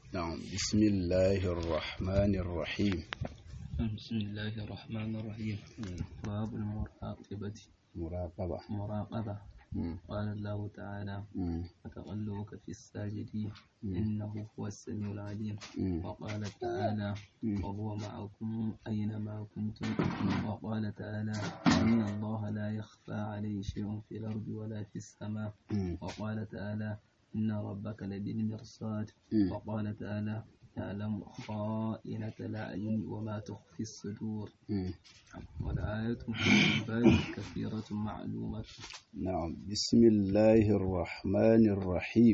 نعم بسم الله الرحمن الرحيم بسم الله الرحمن الرحيم باب المراقبة مراقبة مراقبة مم. قال الله تعالى مم. وتقلبك في الساجدين إنه هو السميع العليم مم. وقال تعالى مم. وهو معكم أينما كنتم وقال تعالى إن الله لا يخفى عليه شيء في الأرض ولا في السماء مم. وقال تعالى إن ربك لبالمرصاد مم. وقال تعالى يعلم خائنة الأعين وما تخفي الصدور مم. والآية في الباب كثيرة معلومة نعم بسم الله الرحمن الرحيم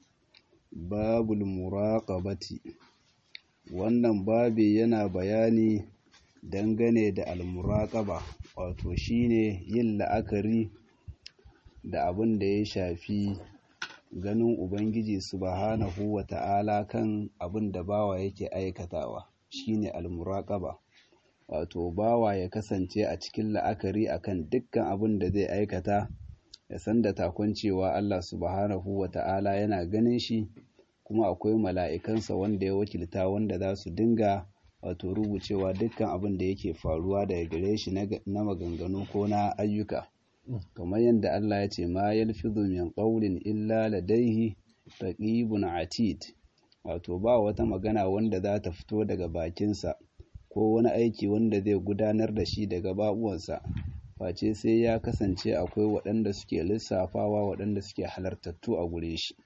باب المراقبة wannan babi yana bayani dangane da almuraƙaba wato shine yin la'akari da abin da ya shafi ganin ubangiji subhanahu wa ta'ala kan abin da bawa yake aikatawa shine almuraƙaba wato bawa ya kasance a cikin la'akari akan dukkan abin da zai aikata ya san da takon cewa Allah subhanahu wa ta'ala yana ganin shi kuma akwai mala'ikansa wanda ya wakilta wanda za su dinga wato rubucewa dukkan abin da yake faruwa daga gare shi na na maganganu ko na ayyuka kamar yadda Allah ya ce ma yalfizu min qawlin illa ladaihi raqibun atid wato ba wata magana wanda za ta fito daga bakinsa ko wani aiki wanda zai gudanar da shi daga babuwansa face sai ya kasance akwai waɗanda suke lissafawa waɗanda suke halartattu a gure shi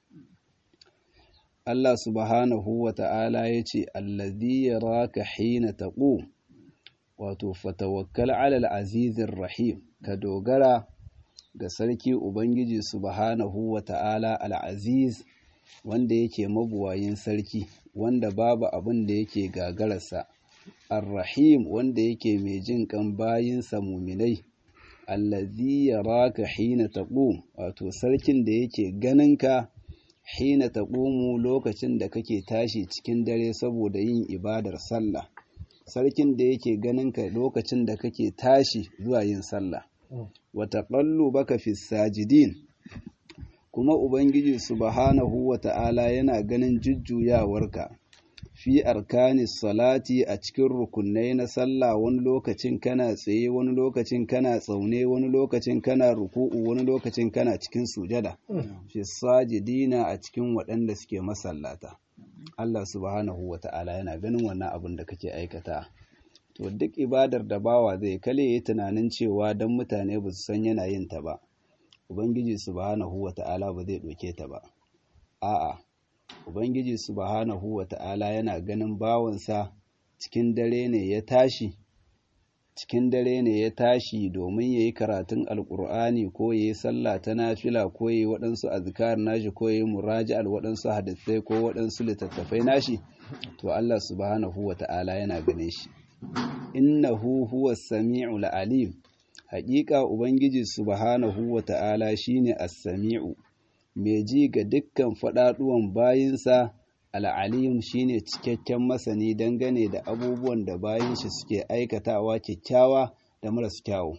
Allah subhanahu wa ta'ala ya ce allazi yaraka hina taqum wato fatawakkal alal azizir rahim ka dogara ga sarki ubangiji subhanahu wa ta'ala al-aziz wanda yake mabuwayin sarki wanda babu abin da yake gagararsa ar-rahim wanda yake mai jin kan bayinsa muminai allazi yaraka hina taqum wato sarkin da yake ganinka hina taqumu lokacin da kake tashi cikin dare saboda yin ibadar sallah sarkin da yake ganinka lokacin da kake tashi zuwa yin sallah wa taqallubaka fis sajidin kuma ubangiji subhanahu wa ta'ala yana ganin jujjuyawarka fi arkanis salati a cikin rukunai na sallah wani lokacin kana tsaye wani lokacin kana tsaune wani lokacin kana ruku'u wani lokacin kana cikin sujada fi sajidina a cikin waɗanda suke masallata Allah subhanahu wa ta'ala yana ganin wannan abin da kake aikata to duk ibadar da bawa zai kale yi tunanin cewa don mutane ba su san yana yin ta ba ubangiji subhanahu wa ta'ala ba zai ɗauke ta ba a'a Ubangiji subhanahu wa ta'ala yana ganin bawansa cikin dare ne ya tashi, cikin dare ne ya tashi domin ya yi karatun Alƙur'ani ko ya yi sallah ta nafila ko ya yi waɗansu azkar nashi ko ya yi muraji'al waɗansu hadisai ko waɗansu littattafai nashi, to Allah subhanahu wa ta'ala yana ganin shi. Innahu huwa sami'ul alim, haƙiƙa Ubangiji subhanahu wa ta'ala shi ne as-sami'u. mai ji ga dukkan faɗaɗuwan bayinsa al'alim shine cikakken masani dangane da abubuwan da bayin shi suke aikatawa kyakkyawa da maras kyawu.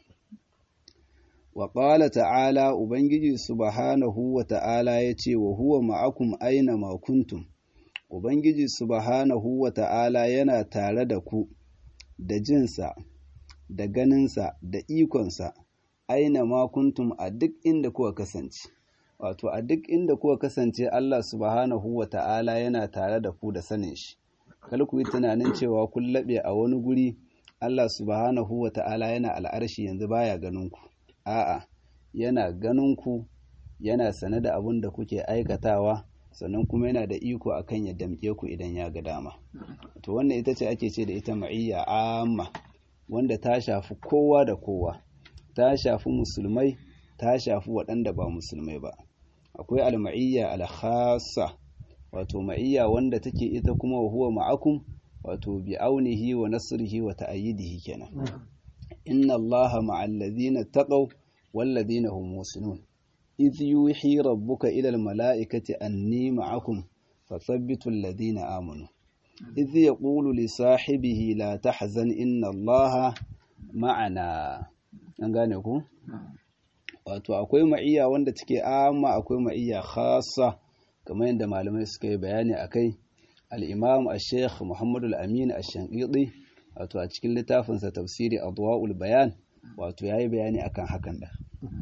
Wa ƙala ta'ala Ubangiji subhanahu wa ta'ala ya ce wa huwa ma'akum aina makuntum, Ubangiji subhanahu wa ta'ala yana tare da ku da jinsa, da ganinsa, da ikonsa, aina makuntum a duk inda kuka kasance. wato a duk inda kuka kasance Allah subhanahu wa ta'ala yana tare da ku da sanin shi kal ku yi tunanin cewa kun laɓe a wani guri Allah subhanahu wa ta'ala yana al'arshi yanzu baya ganin ku a'a yana ganin ku yana sane da abin da kuke aikatawa sannan kuma yana da iko akan ya damƙe ku idan ya ga dama to wannan ita ce ake ce da ita ma'iyya amma wanda ta shafi kowa da kowa ta shafi musulmai ta shafi waɗanda ba musulmai ba akwai alma'iyya alkhassa wato ma'iyya wanda take ita kuma wa huwa ma'akum wato bi aunihi wa nasrihi wa ta'ayyidihi kenan inna allaha ma'al ladina taqaw wal ladina hum muslimun idh yuhi rabbuka ila al mala'ikati anni ma'akum fathabbitu alladhina amanu idh yaqulu li sahibihi la tahzan inna allaha ma'ana an gane ku wato akwai ma'iyya wanda take amma akwai ma'iyya khassa kamar yadda malamai suka yi bayani akai al-imam al-sheikh muhammadu al-amin al-shanqidi wato a cikin littafinsa tafsiri adwa'ul bayan wato yayi bayani akan hakan da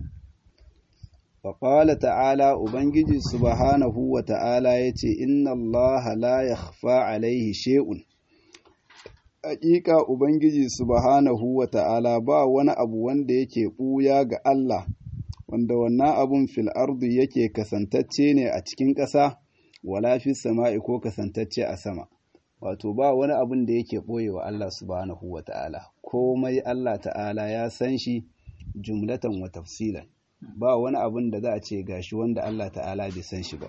wa ta'ala ubangiji subhanahu wa ta'ala yace inna allaha la yakhfa alaihi shay'un Haƙiƙa Ubangiji subhanahu wa ta'ala ba wani abu wanda yake ɓuya ga Allah, wanda wannan abun fil ardu yake kasantacce ne a cikin ƙasa, wala fi sama'i ko kasantacce a sama. Wato ba wani abun da yake ɓoye wa Allah subhanahu wa ta'ala, komai Allah ta'ala ya san shi jumlatan wa tafsilan. Ba wani abun da za a ce gashi wanda Allah ta'ala bai san shi ba.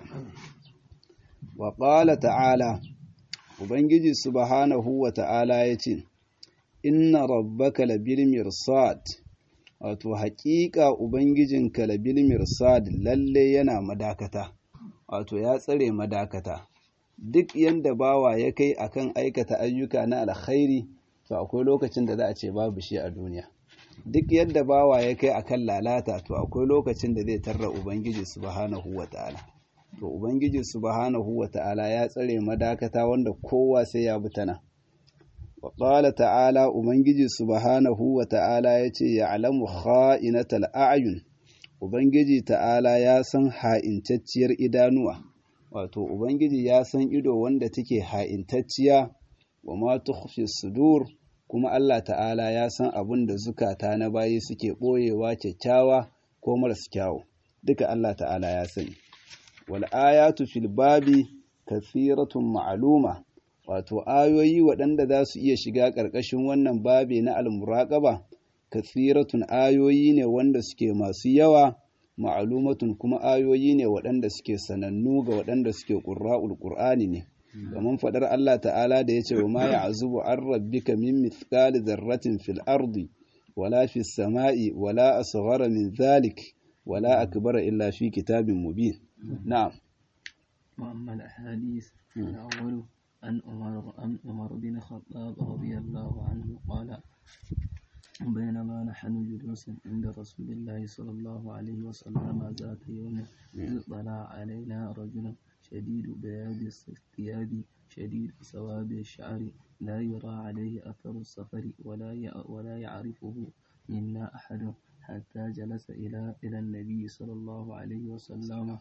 Wa ƙala ta'ala, Ubangiji subhanahu wa ta'ala ya ce, Inna rabbaka labil mirsad, wato haƙiƙa Ubangijinka labil mirsad lalle yana madakata, wato ya tsare madakata. Duk yanda bawa ya kai akan aikata ayyuka na alkhairi, to akwai lokacin da za a ce babu shi a duniya. Duk yadda bawa ya kai akan lalata, to akwai lokacin da zai tarra Ubangiji subhanahu wa ta'ala. to ubangiji subhanahu wata'ala ya tsare madakata wanda kowa sai ya butana wa qala ta'ala ubangiji subhanahu wata'ala yace ya'lamu kha'inatal a'yun ubangiji ta'ala ya san ha'intacciyar idanuwa wato ubangiji ya san ido wanda take ha'intacciya wa ma tukhfi sudur kuma Allah ta'ala ya san abin da zukata na bayi suke boyewa kyakkyawa ko maras kyawu duka Allah ta'ala ya sani wal'ayatu fil babi kathiratun ma'aluma wato ayoyi waɗanda za su iya shiga ƙarƙashin wannan babi na almuraƙaba kathiratun ayoyi ne wanda suke masu yawa ma'alumatun kuma ayoyi ne waɗanda suke sanannu ga waɗanda suke ƙurra'ul ƙur'ani ne kamar faɗar Allah ta'ala da ya ce wa ma ya'zubu an rabbika min mithqali dharratin fil ardi wala fis sama'i wala asghara min dhalik wala akbara illa fi kitabin mubin نعم وأما الأحاديث الأول عن عمر عن عمر بن الخطاب رضي الله عنه قال بينما نحن جلوس عند رسول الله صلى الله عليه وسلم ذات يوم إذ طلع علينا رجل شديد بياض الثياب شديد سواد الشعر لا يرى عليه أثر السفر ولا ولا يعرفه منا أحد حتى جلس إلى إلى النبي صلى الله عليه وسلم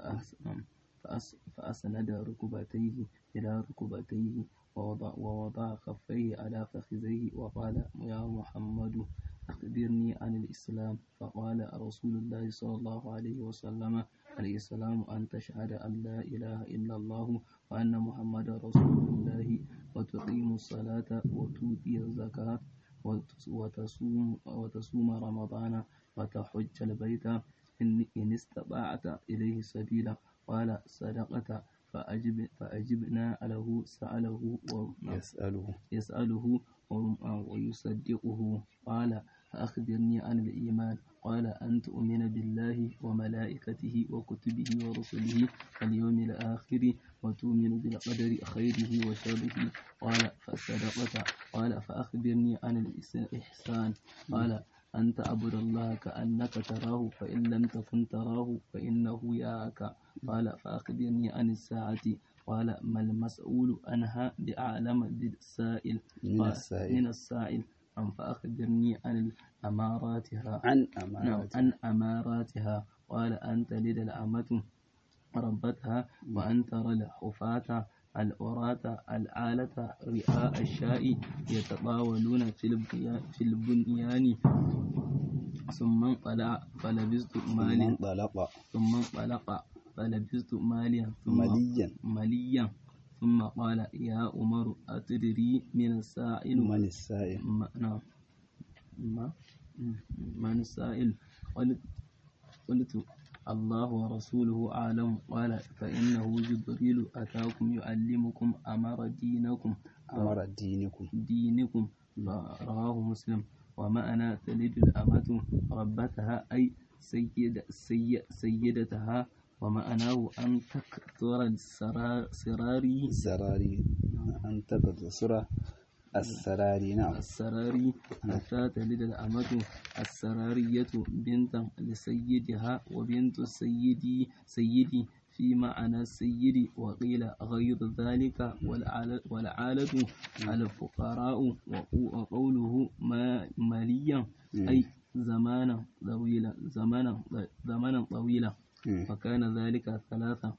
فأسند ركبتيه إلى ركبتيه ووضع, ووضع كفيه على فخذيه وقال يا محمد أخبرني عن الإسلام فقال رسول الله صلى الله عليه وسلم الإسلام أن تشهد أن لا إله إلا الله وأن محمد رسول الله وتقيم الصلاة وتؤتي الزكاة وتصوم, وتصوم رمضان وتحج البيت إن, إن استطعت إليه سبيلا قال صدقت فأجب فأجبنا له سأله يسأله يسأله ويصدقه قال فأخبرني عن الإيمان قال أن تؤمن بالله وملائكته وكتبه ورسله واليوم الآخر وتؤمن بالقدر خيره وشره قال فصدقت قال فأخبرني عن الإحسان قال أن تعبد الله كأنك تراه فإن لم تكن تراه فإنه يراك قال فأخبرني عن الساعة قال ما المسؤول عنها بأعلم بالسائل من السائل من السائل أم فأخبرني عن أماراتها عن نعم أمانة عن أماراتها قال أن تلد الأمة ربتها وأن ترى الحفاة العراة العالة رئاء الشاء يتطاولون في البنيان, في البنيان ثم انطلع فلبثت من ماليا طلق ثم انطلق فلبثت ماليا ثم مليا مليا ثم قال يا عمر أتدري من السائل من السائل ما نعم ما من السائل قلت قلت الله ورسوله أعلم قال فإنه جبريل أتاكم يعلمكم أمر دينكم أمر دينكم دينكم رواه مسلم ومعنى تلد الأمة ربتها أي سيد سي سيدتها ومعناه أن تكثر السرار سراري الزراري أن تقتصر السراري نعم السراري حتى تلد الأمة السرارية بنتا لسيدها وبنت السيد سيدي في معنى السيد وقيل غير ذلك والعالة, والعالة الفقراء وقوله ما ماليا أي زمانا طويلا زمانا زمانا طويلا فكان ذلك ثلاثة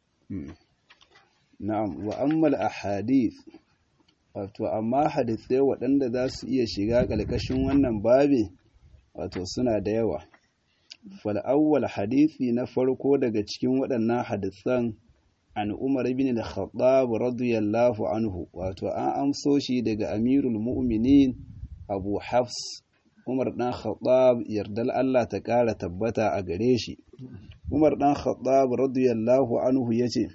na'am wa ammal ahadith wato amma hadithai waɗanda za su iya shiga ƙarƙashin wannan babi wato suna da yawa fal'awwal hadithi na farko daga cikin waɗannan hadithan an umar bin al-khattab radiyallahu anhu wato an amso shi daga amirul mu'minin abu hafs umar dan khattab yardal Allah ta ƙara tabbata a gare shi umar dan khattab radiyallahu anhu yace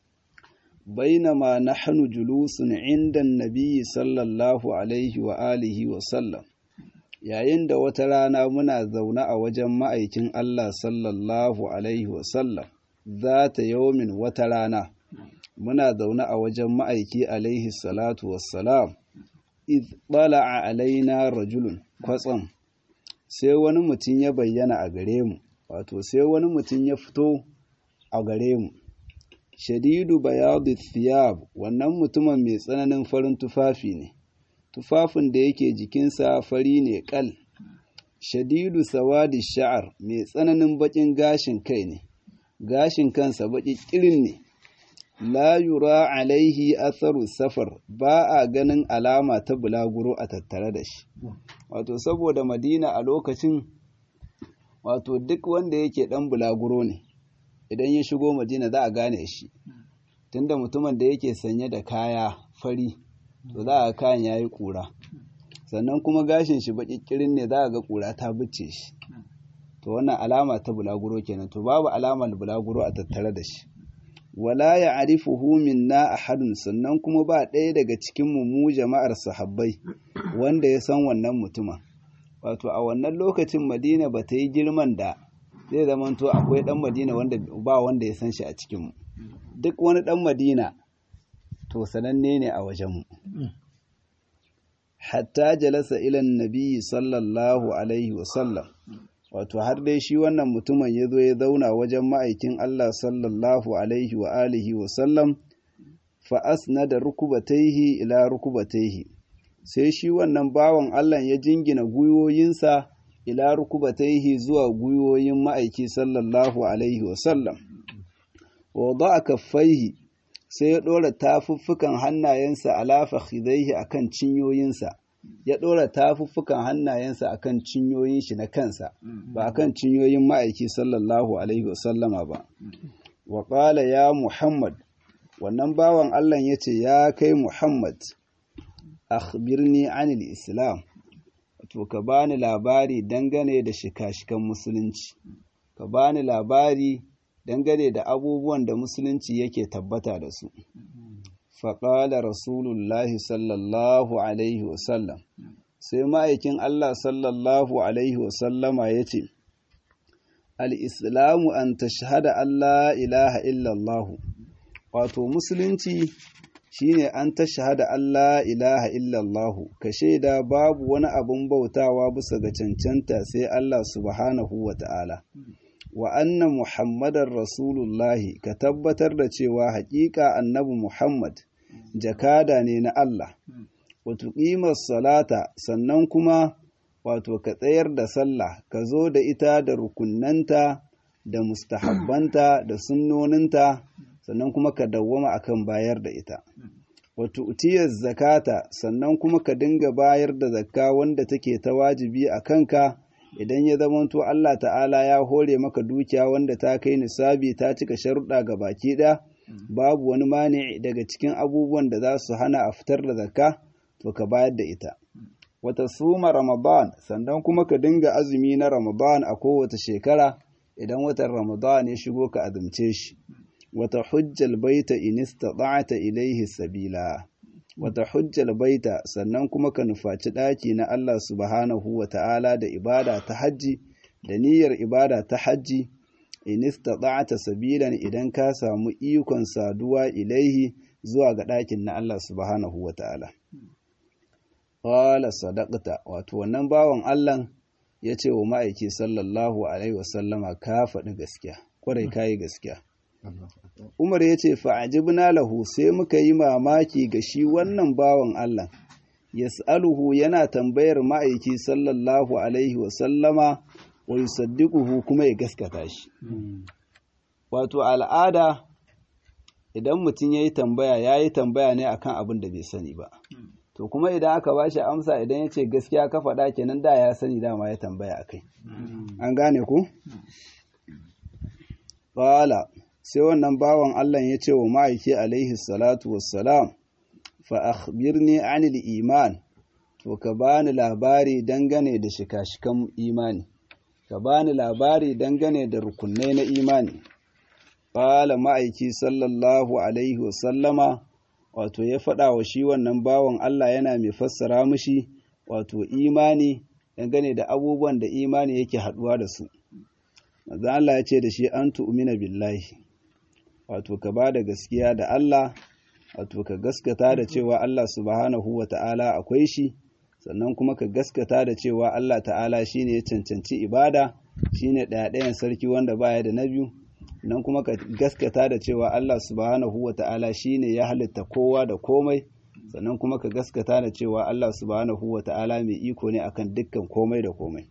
بينما نحن جلوس عند النبي صلى الله عليه وآله وسلم yayin da wata rana muna zaune a wajen ma'aikin Allah sallallahu Alaihi wasallam za ta yaumin wata rana muna zaune a wajen ma'aiki alaihi salatu wassalam iz a alaina rajulun kwatsam sai wani mutum ya bayyana a gare mu wato sai wani mutum ya fito a gare mu shadidu bayadu thiyab wannan mutumin mai tsananin farin tufafi ne tufafin da yake jikinsa fari ne kal shadidu sawadi sha'ar mai tsananin bakin gashin kai ne gashin kansa baki kirin ne la yura alaihi atharu safar ba a ganin alama ta bulaguro a tattare da shi wato saboda madina a lokacin wato duk wanda yake dan bulaguro ne idan ya shigo madina za a gane shi tunda mutumin da yake sanye da kaya fari to za a kayan ya yi ƙura sannan kuma gashin shi baƙiƙirin ne za a ga ƙura ta bice shi to wannan alama ta bulaguro kenan to babu alamar bulaguro a tattare da shi wala ya arifuhu minna ahadun sannan kuma ba ɗaya daga cikin mu jama'ar sahabbai wanda ya san wannan mutumin wato a wannan lokacin madina ba ta yi girman da zai zamanto akwai ɗan madina wanda ba wanda ya san shi a cikinmu duk wani ɗan madina to sananne ne a wajenmu hatta jalasa ilan nabi sallallahu alaihi wasallam wato har dai shi wannan mutumin ya zo ya zauna wajen ma'aikin Allah sallallahu alaihi wa alihi wasallam fa asnada rukubataihi ila rukubataihi sai shi wannan bawan Allah ya jingina gwiwoyinsa ila rukubataihi zuwa gwiwoyin ma'aiki sallallahu alaihi wasallam wa a kaffaihi sai ya ɗora tafuffukan hannayensa ala fakhidaihi akan cinyoyinsa ya ɗora tafuffukan hannayensa akan cinyoyin shi na kansa ba akan cinyoyin ma'aiki sallallahu alaihi wasallama ba wa qala ya muhammad wannan bawan Allah ya ce ya kai muhammad akhbirni anil islam to ka bani labari dangane da shika-shikan musulunci ka bani labari dangane da abubuwan da musulunci yake tabbata da su faƙala rasulullahi sallallahu alaihi wasallam sai ma'aikin Allah sallallahu alaihi wasallama ya ce al'islamu an ta shahada Allah ilaha illallahu wato musulunci shine an ta shahada Allah ilaha illallahu ka shaida babu wani abun bautawa bisa ga cancanta sai Allah subhanahu wa ta'ala wa anna muhammadar rasulullahi ka tabbatar da cewa haƙiƙa annabi muhammad jakada ne na Allah wato ƙimar salata sannan kuma wato ka tsayar da sallah ka zo da ita da rukunanta da mustahabbanta da sunnoninta sannan kuma ka dawwama akan bayar da ita wato utiyar zakata sannan kuma ka dinga bayar da zakka wanda take ta wajibi a kanka idan ya zamanto Allah ta'ala ya hore maka dukiya wanda ta kai nisabi ta cika sharuɗa ga baki ɗaya babu wani mani daga cikin abubuwan da za su hana a fitar da zakka to ka bayar da ita wata suma ramadan sannan kuma ka dinga azumi na ramadan a kowace shekara idan watan ramadan ya shigo ka azumce shi wata hujjal baita in istata'ta ilaihi sabila wata hujjal baita sannan kuma ka nufaci ɗaki na Allah subhanahu wa ta'ala da ibada ta hajji da niyyar ibada ta hajji in istata'ta sabilan idan ka samu ikon saduwa ilaihi zuwa ga ɗakin na Allah subhanahu wa ta'ala qala sadaqta wato wannan bawan Allah ya ce wa ma'aiki sallallahu alaihi wasallama ka faɗi gaskiya kwarai kayi gaskiya Umar ya ce fa'ajibna lahu sai muka yi mamaki ga shi wannan bawan Allah yas'aluhu yana tambayar ma'aiki sallallahu alaihi wa sallama wa yusaddiquhu kuma ya gaskata shi wato al'ada idan mutum ya yi tambaya ya yi tambaya ne akan abin da bai sani ba to kuma idan aka ba shi amsa idan ya ce gaskiya ka faɗa kenan da ya sani dama ya tambaya a kai an gane ku? ƙwala sai wannan bawan Allah ya ce wa ma'aiki alaihi salatu wassalam fa akhbirni anil iman to ka bani labari dangane da shika-shikan imani ka bani labari dangane da rukunai na imani ƙala ma'aiki sallallahu alaihi wasallama wato ya faɗa wa shi wannan bawan Allah yana mai fassara mushi wato imani dangane da abubuwan da imani yake haɗuwa da su. Maza Allah ya ce da shi an tu'umina billahi, wato ka ba da gaskiya da Allah, wato ka gaskata da cewa Allah subhanahu wa ta'ala akwai shi, sannan kuma ka gaskata da cewa Allah ta'ala shi ne ya cancanci ibada, shi ne ɗaya-ɗayan sarki wanda baya da na biyu. nan kuma ka gaskata da cewa Allah subhanahu wa ta'ala shi ne ya halitta kowa da komai sannan kuma ka gaskata da cewa Allah subhanahu wa ta'ala mai iko ne akan dukkan komai da komai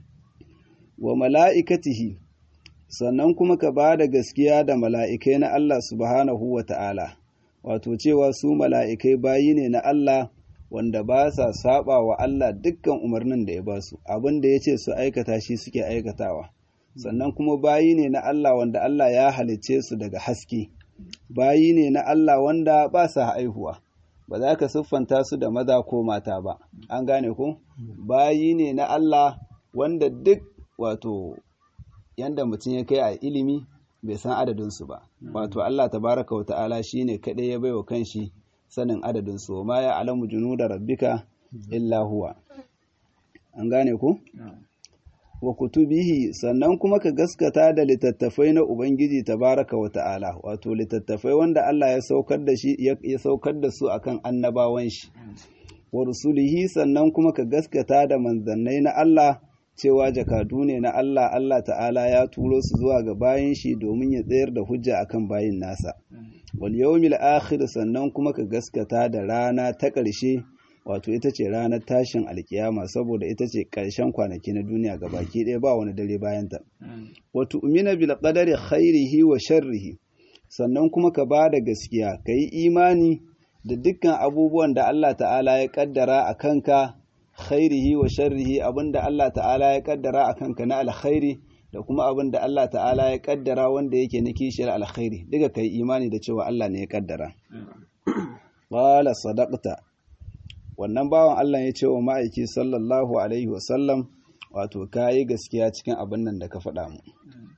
wa mala'ikatihi sannan kuma ka ba da gaskiya da mala'ikai na Allah subhanahu wa ta'ala wato cewa su mala'ikai bayi ne na Allah wanda ba sa saba wa Allah dukkan umarnin da ya ba su abin da ya ce su aikata shi suke aikatawa sannan kuma bayi ne na Allah wanda Allah ya halicce su daga haske bayi ne na Allah wanda ba sa haihuwa ba za ka siffanta su da maza ko mata ba an gane ku bayi ne na Allah wanda duk wato yanda mutum ya kai a ilimi bai san adadinsu ba wato Allah tabaraka wa ta'ala shine kaɗai ya baiwa kanshi sanin adadinsu ma ya alamu junuda rabbika illa huwa an gane ku wa kutubihi sannan kuma ka gaskata da littattafai na Ubangiji tabaraka wa ta'ala wato littattafai wanda Allah ya saukar da shi ya saukar da su akan annabawan shi wa rusulihi sannan kuma ka gaskata da manzannai na Allah cewa jakadu ne na Allah Allah ta'ala ya turo su zuwa ga bayin shi domin ya tsayar da hujja akan bayin nasa wal yawmil akhir sannan kuma ka gaskata da rana ta ƙarshe wato ita ce ranar tashin alkiyama saboda ita ce ƙarshen kwanaki na duniya ga baki ɗaya ba wani dare bayanta wato umina bil qadari khairihi wa sharrihi sannan kuma ka ba da gaskiya ka yi imani da dukkan abubuwan da Allah ta'ala ya kaddara a kanka khairihi wa sharrihi abinda Allah ta'ala ya kaddara a kanka na alkhairi da kuma abin da Allah ta'ala ya kaddara wanda yake na kishiyar alkhairi duka ka yi imani da cewa Allah ne ya kaddara qala sadaqta wannan bawan Allah ya ce wa ma'aiki sallallahu Alaihi wasallam wato ka yi gaskiya cikin abin nan da ka faɗa mu.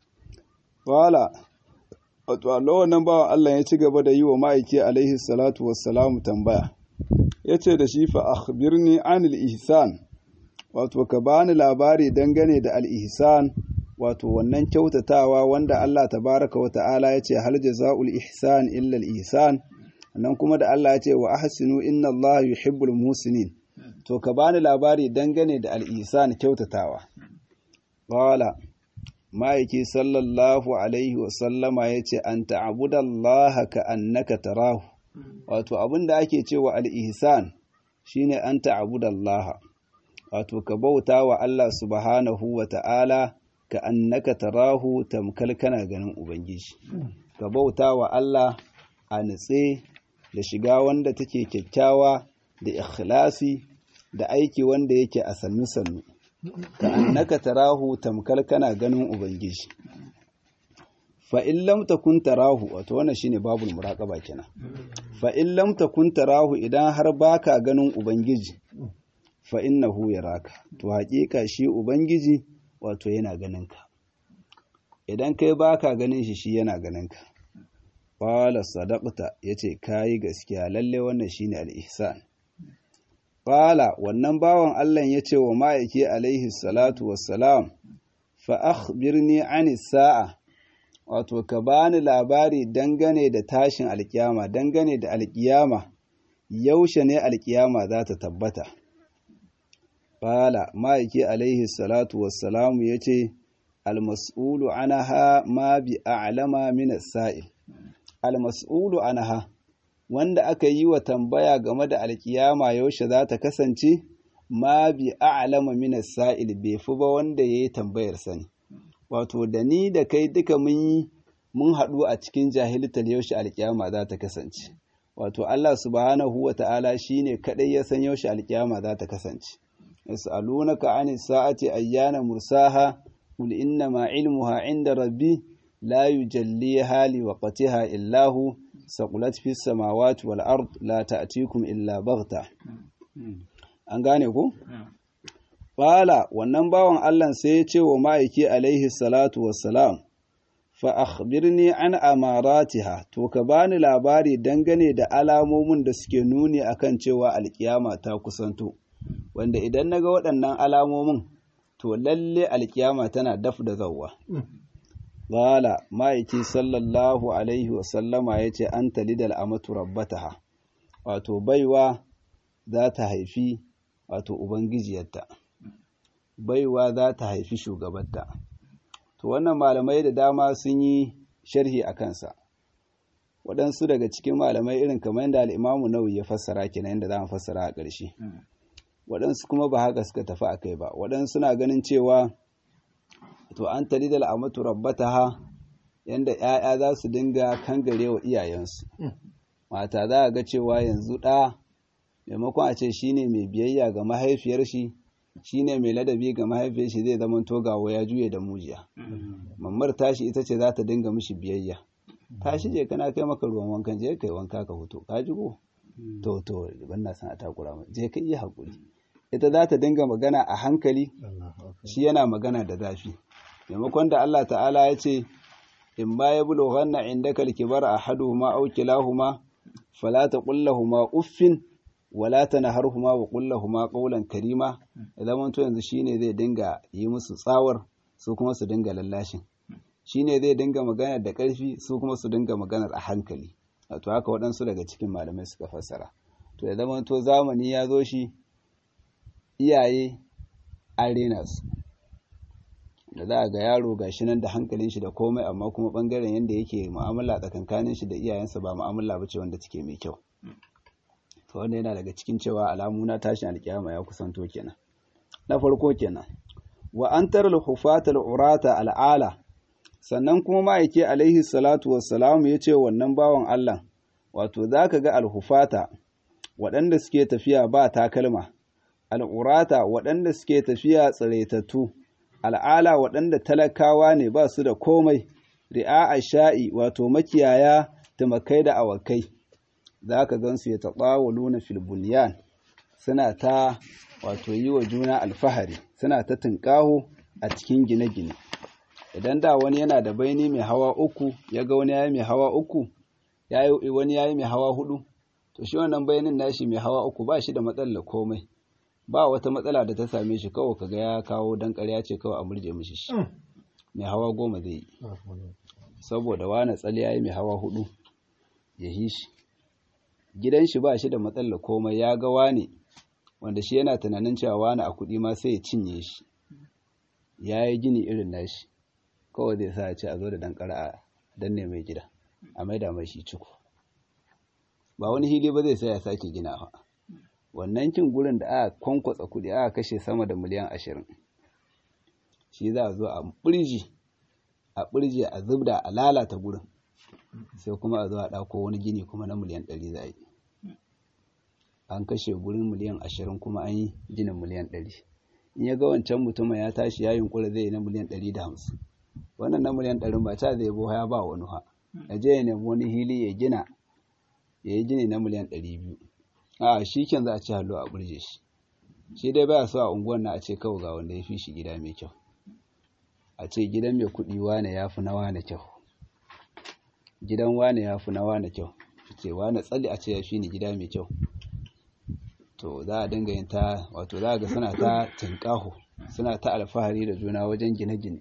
Wala, wato Allah wannan bawan Allah ya ci gaba da yi wa ma'aiki Alaihi salatu wassalamu tambaya, ya ce da shi fa akhbirni anil ihsan wato ka bani labari dangane da al-ihsan wato wannan kyautatawa wanda Allah tabaraka wa ta'ala ya ce hal jaza'ul ihsan illa al-ihsan nan kuma da Allah ya ce wa ahsinu inna Allah yuhibbul muhsinin to ka bani labari dangane da al-ihsan kyautatawa qala ma'aiki sallallahu alaihi wa sallama yace an ta'budallaha ka annaka tarahu wato abinda ake cewa al-ihsan shine an ta'budallaha wato ka bauta wa Allah subhanahu wa ta'ala ka annaka tarahu tamkal kana ganin ubangiji ka bauta wa Allah a nutse da shiga wanda take kyakkyawa da ikhlasi da aiki wanda yake a sannu-sannu ka annaka tarahu tamkar kana ganin ubangiji fa in lam takun tarahu wato wannan shine babul muraqaba kenan fa in lam takun tarahu idan har baka ganin ubangiji fa innahu yaraka to haƙiƙa shi ubangiji wato yana ganin ka idan kai baka ganin shi shi yana ganin ka Ƙwala sadaqta ya ce, Ka yi gaskiya, lalle wannan shi ne al'ihsan. Ƙwala wannan bawan Allah ya ce wa ma'aiki alaihi salatu wassalam, fa'ah birni ani sa'a, wato, ka bani labari dangane da tashin alƙiyama, dangane da alƙiyama, yaushe ne alƙiyama za ta tabbata. Ƙwala ma'aiki alaihi salatu wassalamu ya ce, almas'ulu anaha ma bi a'lama min as-sa'il almas'ulu anaha wanda aka yi wa tambaya game da alkiyama yaushe za ta kasance ma bi a'lama min as-sa'il bai fi ba wanda yayi tambayar sani wato da ni da kai duka mun yi mun haɗu a cikin jahiltar yaushe alkiyama za ta kasance wato Allah subhanahu wa ta'ala shine kadai ya san yaushe alkiyama za ta kasance yas'alunaka 'ani sa'ati ayyana mursaha qul inna ma 'ilmuha 'inda rabbi la yujalliha li waqtiha illa hu saqulat fis samawati wal ard la ta'tikum illa baghta an gane ku Fala wannan bawan Allah sai ya ce wa ma'aiki alaihi salatu wassalam, fa akhbirni an amaratiha to ka bani labari dangane da alamomin da suke nuni akan cewa alkiyama ta kusanto, wanda idan na ga waɗannan alamomin to lalle alkiyama tana daf da zauwa. Fala ma'aiki sallallahu alaihi wasallama ya ce an talidal amatu rabbataha, wato baiwa za ta haifi wato Ubangijiyarta. baiwa za ta haifi shugabanta. To wannan malamai da dama sun yi sharhi a kansa. Waɗansu daga cikin malamai irin kamar yadda al'imamu nawawi ya fassara kenan yadda za mu fassara a ƙarshe. Waɗansu kuma ba haka suka tafi a kai ba. Waɗansu na ganin cewa to an tali da al'amatu rabbataha yadda ‘ya'ya za su dinga kangare wa iyayensu. Mata za a ga cewa yanzu ɗa maimakon a ce shine mai biyayya ga mahaifiyar shi shine mai ladabi ga mahaifiyar shi zai zama togawa ya juye da mujiya mammar tashi ita ce za ta dinga mishi biyayya tashi je kana kai maka ruwan wankan je kai wanka ka huto ka ji ko to to ban na san a takura mai je ka iya hakuri ita za ta dinga magana a hankali shi yana magana da zafi maimakon da Allah ta'ala ya ce in ba ya bulughanna indaka al-kibar ahaduhuma aw kilahuma fala taqul lahumu uffin wala tanharhuma wa qul lahumu qawlan karima zaman to yanzu shine zai dinga yi musu tsawar su kuma su dinga lallashin shine zai dinga magana da ƙarfi su kuma su dinga maganar a hankali wato haka waɗansu daga cikin malamai suka fassara to ya zaman to zamani ya zo shi iyaye an rena su da za a ga yaro ga shi nan da hankalin shi da komai amma kuma bangaren yadda yake mu'amala tsakankanin shi da iyayensa ba mu'amala ba ce wanda take mai kyau to wanda yana daga cikin cewa alamu na tashin alkiyama ya kusanto kenan na farko kenan wa an taral hufata al'urata al'ala sannan kuma ma'aike alaihi salatu wassalamu ya ce wannan bawan Allah wato za ka ga alhufata waɗanda suke tafiya ba takalma al'urata waɗanda suke tafiya tsiraitattu al'ala waɗanda talakawa ne ba su da komai ri'a sha'i wato makiyaya tumakai da awakai za ka gansu ya taɓa luna filbuniyan suna ta wato yi wa juna alfahari suna ta tunƙaho a cikin gine-gine idan da wani yana da baini mai hawa uku ya ga wani yayi mai hawa uku wani yayi mai hawa hudu to shi wannan bayanin nashi mai hawa uku ba shi da matsalar komai ba wata matsala da ta same shi kawai kaga ya kawo dan ƙarya ce kawai a murje mishi shi mai hawa goma zai yi saboda wani tsali yayi mai hawa hudu ya yi shi gidan shi ba shi da matsalar komai ya ga wani wanda shi yana tunanin cewa wani a kuɗi ma sai ya cinye shi ya yi gini irin nashi kawai zai sa ce a zo da dankara a danne mai gida a maida mai shi ciko ba wani hili ba zai sa ya sake ginawa wannan kin gurin da aka kwankwatsa kuɗi aka kashe sama da miliyan ashirin shi za a zo a ɓirji a ɓirji a zubda a lalata gurin sai kuma a zo a ɗauko wani gini kuma na miliyan ɗari za a yi an kashe gurin miliyan ashirin kuma an yi ginin miliyan ɗari in ya ga wancan mutumin ya tashi ya yunkura zai yi na miliyan ɗari da hamsin wannan na miliyan ɗarin ba ta zai bo ya ba wani ha ya je ya nemi wani hili ya gina ya yi gini na miliyan ɗari biyu a shi ken za a ci hallo a burje shi shi dai baya so a unguwar na a ce kawai ga wanda ya fi shi gida mai kyau a ce gidan mai kuɗi wane ya fi na wane kyau gidan wane ya fi na wane kyau ce wane tsalli a ce ya fi ni gida mai kyau to za a dinga yin ta wato za ga suna ta tinkaho suna ta alfahari da juna wajen gine-gine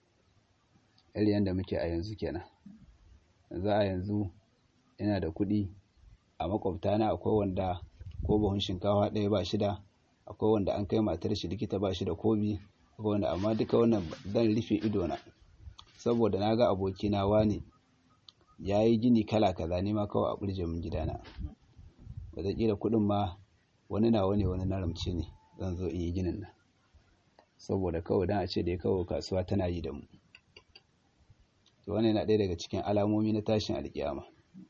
irin yadda muke a yanzu kenan za a yanzu ina da kuɗi a makwabta na akwai wanda ko buhun shinkawa ɗaya ba shida akwai wanda an kai matar shi likita ba shi da kobi wanda amma duka wannan zan rufe idona saboda na ga abokina wani ya yi gini kala kaza ne ma kawai a ɓurje min gidana wataƙila kuɗin ma wani na wani wani na ramce ne zan zo in yi ginin nan saboda kawai don a ce da ya kawo kasuwa tana yi da mu to wannan yana ɗaya daga cikin alamomi na tashin alƙiyama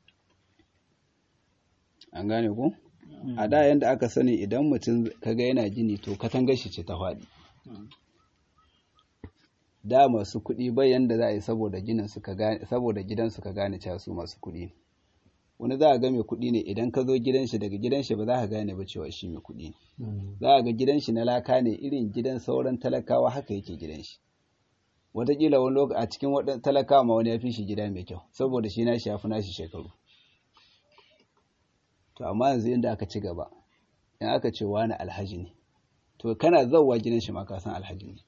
an gane ku a da yanda aka sani idan mutum kaga yana gini to katangar shi ce ta faɗi da masu kuɗi bai yanda za a yi saboda ginin suka gane saboda gidan suka gane cewa su masu kuɗi ne wani za a ga mai kuɗi ne idan ka zo gidan shi daga gidan shi ba za ka gane ba cewa shi mai kuɗi ne za a ga gidan shi na laka ne irin gidan sauran talakawa haka yake gidan shi wataƙila wani lokaci a cikin waɗannan talakawa ma wani ya fi shi gida mai kyau saboda shi nashi ya fi nashi shekaru to amma yanzu inda aka ci gaba in aka ce wani alhaji ne to kana zauwa gidan shi ma ka san alhaji ne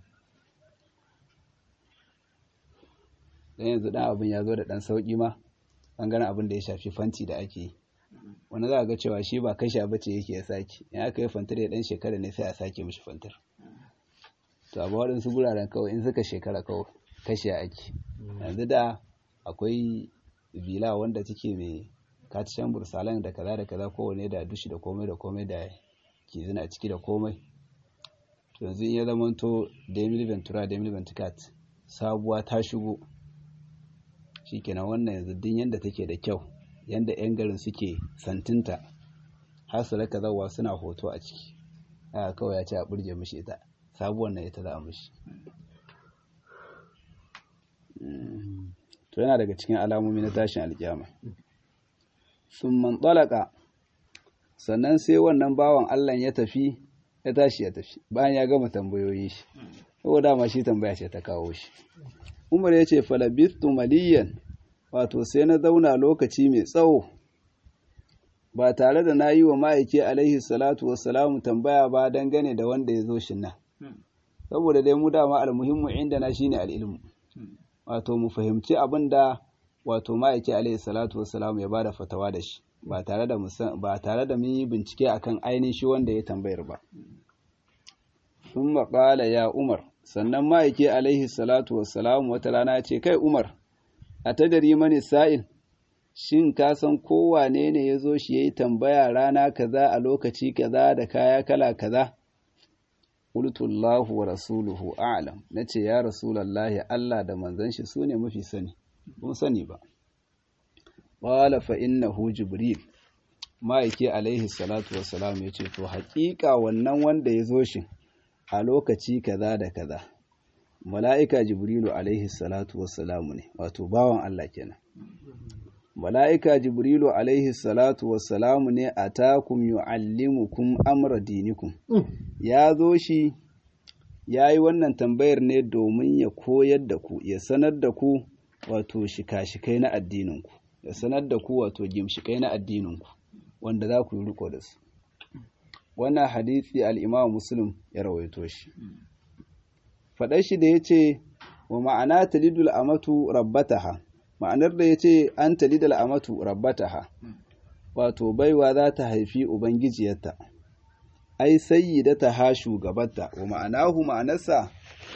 dan yanzu dan abin ya zo da dan sauki ma bangaren abin da ya shafi fanti da ake yi wani za a ga cewa shi ba kasha bace yake ya sake in aka yi fantar ya dan shekara ne sai a sake mishi fantar to amma waɗansu guraren kawai in suka shekara kawai kashe ake yanzu da akwai vila wanda take mai katishan bursalan da kaza da kaza kowane da dushi da komai da komai da ke zina ciki da komai to yanzu in ya zama to demil ventura demil venticat sabuwa ta shigo shikenan wannan yanzu din yanda take da kyau yanda yan garin suke santinta har su raka zawa suna hoto a ciki a kawai ya ce a burge mishi ita sabuwar na ita za a mishi to yana daga cikin alamomi na tashin alkiyama sun mantalaka sannan sai wannan bawan Allah ya tafi ya tashi ya tafi bayan ya gama tambayoyi shi saboda dama shi tambaya ce ta kawo shi Umar ya ce falabistu maliyan wato sai na zauna lokaci mai tsawo ba tare da na yi wa ma'aiki alaihi salatu wassalamu tambaya ba dangane da wanda ya zo shi nan saboda dai mu dama almuhimmu inda na shine al'ilmu wato mu fahimci abin da wato ma'aiki alaihi salatu wassalamu ya bada fatawa da shi ba tare da ba tare da mun yi bincike akan ainihin shi wanda ya tambayar ba sun maƙala ya umar sannan ma'aiki alaihi salatu wassalamu wata rana ce kai umar a tadari mani sa'il shin ka san kowane ne ya zo shi ya yi tambaya rana kaza a lokaci kaza da kaya kala kaza Qultullahu wa rasuluhu a'lam nace ya rasulullahi Allah da manzon shi sune mafi sani kun sani ba qala fa innahu jibril ma'aiki alaihi salatu wassalam yace to haƙiƙa wannan wanda ya zo shi a lokaci kaza da kaza mala'ika jibrilu alaihi salatu wassalamu ne wato bawan Allah kenan mala'ika jibrilu alaihi salatu wassalamu ne a takum yu'allimukum amra dinikum ya zo shi ya yi wannan tambayar ne domin ya koyar da ku ya sanar da ku wato shika-shikai na addininku ya sanar da ku wato gimshikai na addininku wanda za ku yi riko da su wannan hadisi al'imam muslim ya rawaito shi faɗar shi da ya ce wa ma'ana talidul amatu rabbataha ma'anar da ya ce an talidul amatu rabbataha wato baiwa za ta haifi ubangijiyarta ai sayyidata ha shugabarta wa ma'anahu ma'anarsa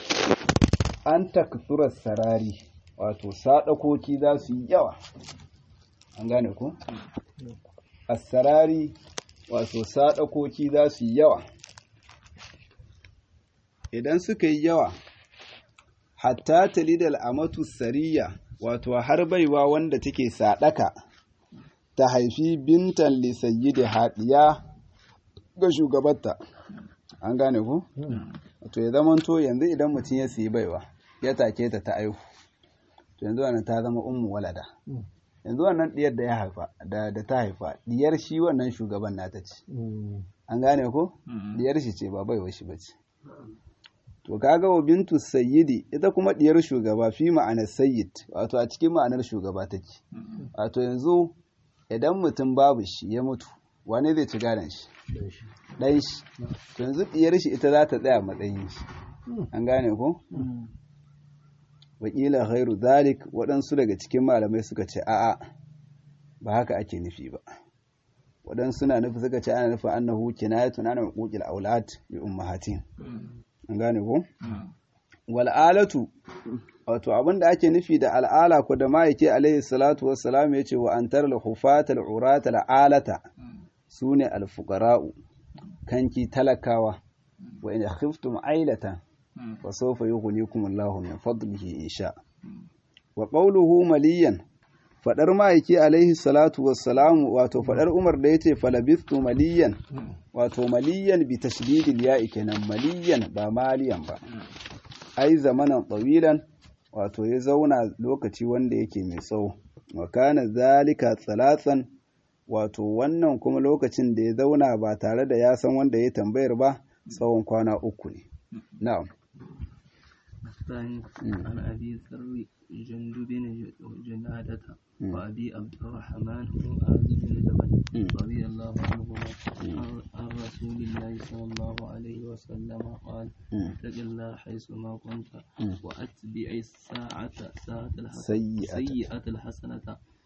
an taksurar sarari wato sadakoki za su yi yawa an gane ku sarari wato sadakoki za su yi yawa idan suka yi yawa hatta talidal amatu sariya wato har baiwa wanda take sadaka ta haifi bintan lisayyidi haɗiya ga shugabarta an gane ku? to ya zama to yanzu idan mutum ya siyi baiwa ya take ta ta aihu to yanzu wannan ta zama ummu walada yanzu wannan diyar da ya haifa da da ta haifa diyar shi wannan shugaban nata ce an gane ko diyar shi ce ba baiwa shi bace to kaga wa bintu sayyidi ita kuma diyar shugaba fi ma'anar sayyid wato a cikin ma'anar shugaba take wato yanzu idan mutum babu shi ya mutu wane zai ci gadon shi ɗan shi to yanzu diyar shi ita za ta tsaya matsayin shi an gane ko wakila khairu zalik waɗansu daga cikin malamai suka ce a'a ba haka ake nufi ba waɗansu na nufi suka ce ana nufin annahu kinayatun ana huquqil aulad bi ummahatin an gane ko wal'alatu wato abin da ake nufi da al'ala ko da ma'aiki alaihi salatu wassalam ya ce wa an tara hufatal urata al'alata su ne alfukara'u kanki talakawa wa in khiftum ailata fa sawfa yughnikum Allahu min fadlihi in sha wa qawluhu maliyan fadar ma'aiki alaihi salatu wassalam wato fadar Umar da yace falabistu maliyan wato maliyan bi tashdidil ya'i kenan maliyan ba maliyan ba ai zamanan tsawilan wato ya zauna lokaci wanda yake mai tsawo wa kana zalika tsalatsan wato wannan kuma lokacin da ya zauna ba tare da ya san wanda ya tambayar ba tsawon kwana uku ne na'am الثاني عن أبي ذر جندب بن جنادة وأبي عبد الرحمن معاذ بن جبل رضي الله عنهما عن رسول الله صلى الله عليه وسلم قال اتق الله حيثما كنت وأتبع الساعة ساعة سيئة سيئة الحسنة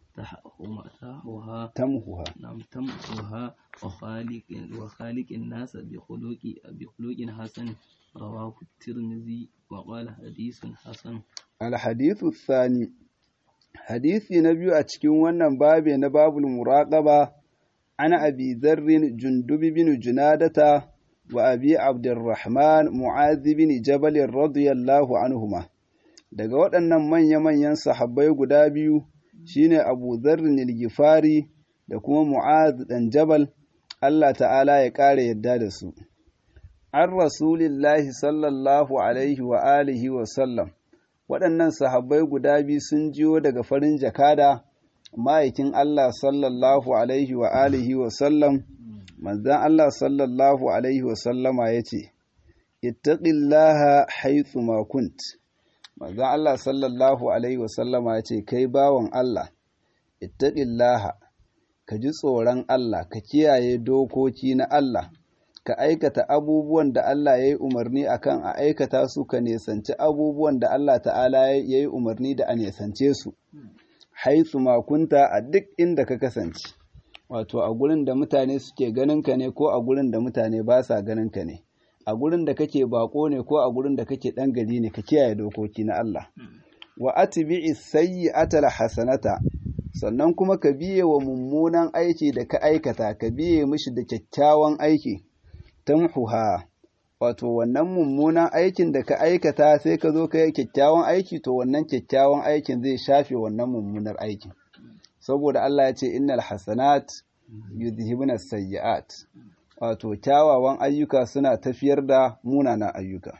تمحوها تمحوها نعم تمحوها وخالق وخالق الناس بخلق بخلق حسن رواه الترمذي وقال حديث حسن الحديث الثاني hadisi na biyu a cikin wannan babe na babul muraqaba ana abi zarrin jundubi bin junadata wa abi abdurrahman mu'adhi bin jabal radiyallahu anhuma daga waɗannan manya-manyan sahabbai guda biyu shine abu zarrin al-gifari da kuma mu'adh dan jabal Allah ta'ala ya ƙara yadda da su an rasulillahi sallallahu alaihi wa alihi wa sallam waɗannan sahabbai guda biyu sun jiyo daga farin jakada ma'aikin Allah sallallahu alaihi wa alihi wa sallam manzan Allah sallallahu alaihi wa sallama ya ce ittaqillaha haythu ma kunt manzan Allah sallallahu alaihi wa sallama ya ce kai bawan Allah ittaqillaha ka ji tsoron Allah ka kiyaye dokoki na Allah ka aikata abubuwan da Allah ya yi umarni akan a aikata su ka nesanci abubuwan da Allah ta'ala ya yi umarni da a nesance su haitsu makunta a duk inda ka kasance wato a gurin da mutane suke ganin ka ne ko a gurin da mutane ba sa ganin ka ne a gurin da kake bako ne ko a gurin da kake dan gari ne ka kiyaye dokoki na Allah wa atbi'i sayyi'ata hasanata sannan kuma ka biye wa mummunan aiki da ka aikata ka biye mishi da kyakkyawan aiki tamhuha wato wannan mummunan aikin da ka aikata sai ka zo ka yi kyakkyawan aiki to wannan kyakkyawan aikin zai shafe wannan mummunar aikin saboda Allah ya ce innal hasanat yudhibuna sayyi'at wato kyawawan ayyuka suna tafiyar da munanan ayyuka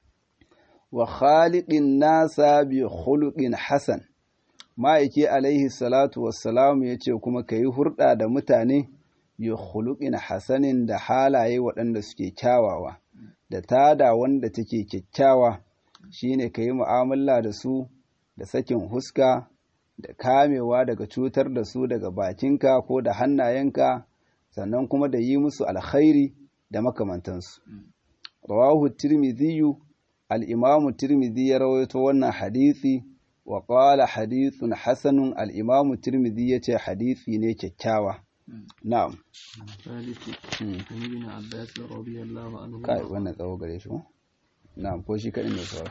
wa khaliqin nasa bi khuluqin hasan ma'aiki alaihi salatu wassalam ya ce kuma ka yi hurɗa da mutane bi khuluqin hasanin da halaye waɗanda suke kyawawa da tada wanda take kyakkyawa shine ka yi mu'amala da su da sakin huska da kamewa daga cutar da su daga bakinka ko da hannayenka sannan kuma da yi musu alkhairi da makamantansu rawahu tirmidhiyu al-imamu tirmidhi ya rawaito wannan hadisi wa qala hadithun hasanun al-imamu tirmidhi yace hadisi ne kyakkyawa na'am ثالث عن ابن عباس رضي الله عنه kai wannan tsawo gare shi ko na'am ko shi kadin ne sawa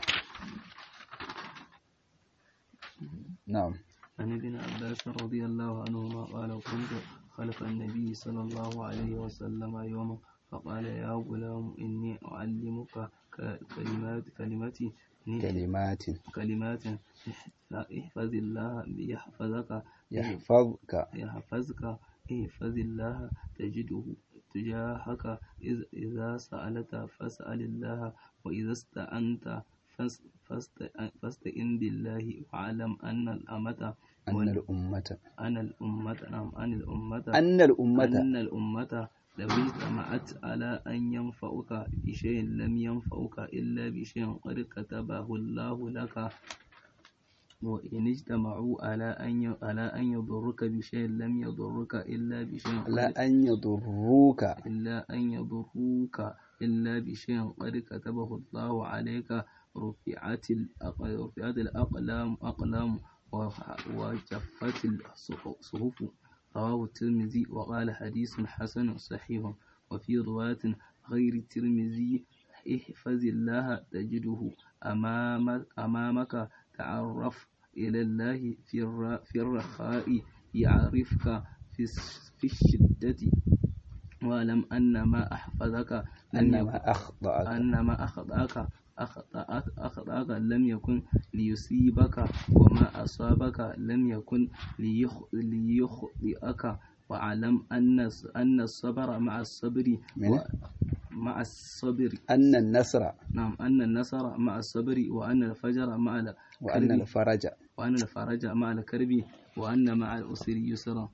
na'am عن ابن عباس رضي الله عنهما قال كنت خلف النبي صلى الله عليه وسلم يوما فقال يا غلام إني أعلمك ك- كلمات كلمتي كلمات كلمات احفظ الله يحفظك يحفظك يحفظك احفظ الله تجده تجاهك إذ- إذا سألت فاسأل الله وإذا استعنت فاس- فاست- فاستئن بالله واعلم أن الأمة أن الأمة أن الأمة نعم أن الأمة أن الأمة أن الأمة لو اجتمعت على أن ينفعك بشيء لم ينفعك إلا بشيء قد كتبه الله لك وإن اجتمعوا على أن ي- على أن يضرك بشيء لم يضرك إلا بشيء قد لا أن يضروك إلا أن يضروك إلا بشيء قد كتبه الله عليك رفعت الأق- رفعت الأقلام أقلام وح- وجفت الصحف رواه الترمذي وقال حديث حسن صحيح وفي رواية غير الترمذي احفظ الله تجده أمام أمامك تعرف إلى الله في الر- في الرخاء يعرفك في الس- في الشدة واعلم أن ما أحفظك لم يكن annama akhta'aka أن ما أخطأك أخطأك أخطأك لم يكن ليصيبك وما أصابك لم يكن ليخ- ليخطئك واعلم أن أن الصبر مع الصبر من؟ و- مع الصبر anna nasra نعم أن النصر مع الصبر وأن الفجر mع ال- wa anna كرب al-faraja وأن الفرج مع الكرب وأن مع الأسر يسرا